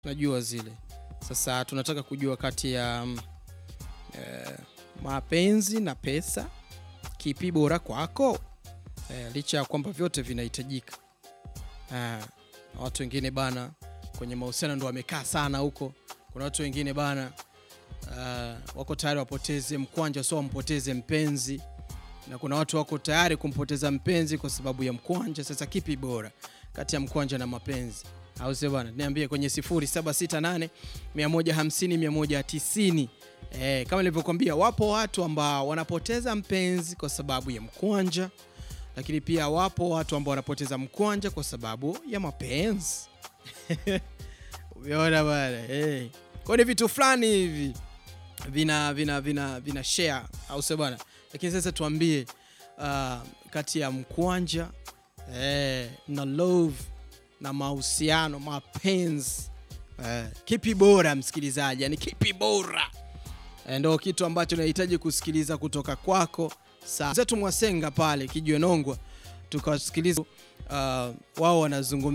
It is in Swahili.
najua zile. Sasa tunataka kujua kati ya mm, eh, mapenzi na pesa, kipi bora kwako? Eh, licha ya kwamba vyote vinahitajika. Ah, na watu wengine bana kwenye mahusiano ndo wamekaa sana huko. Kuna watu wengine bana ah, wako tayari wapoteze mkwanja, sio wampoteze mpenzi, na kuna watu wako tayari kumpoteza mpenzi kwa sababu ya mkwanja. Sasa kipi bora kati ya mkwanja na mapenzi? au sio bwana? Niambie kwenye 0768 150 190. Eh, kama nilivyokuambia, wapo watu ambao wanapoteza mpenzi kwa sababu ya mkwanja, lakini pia wapo watu ambao wanapoteza mkwanja kwa sababu ya mapenzi. Umeona bwana eh. Kwa ni vitu fulani hivi vina vina vina vina share au sio bwana? Lakini sasa tuambie, uh, kati ya mkwanja eh, na love na mahusiano mapenzi, eh, kipi bora msikilizaji? Yani kipi bora? Eh, ndo kitu ambacho nahitaji kusikiliza kutoka kwako. Saa zetu Mwasenga pale Kijwe Nongwa tukawasikiliza, uh, wao wanazungumza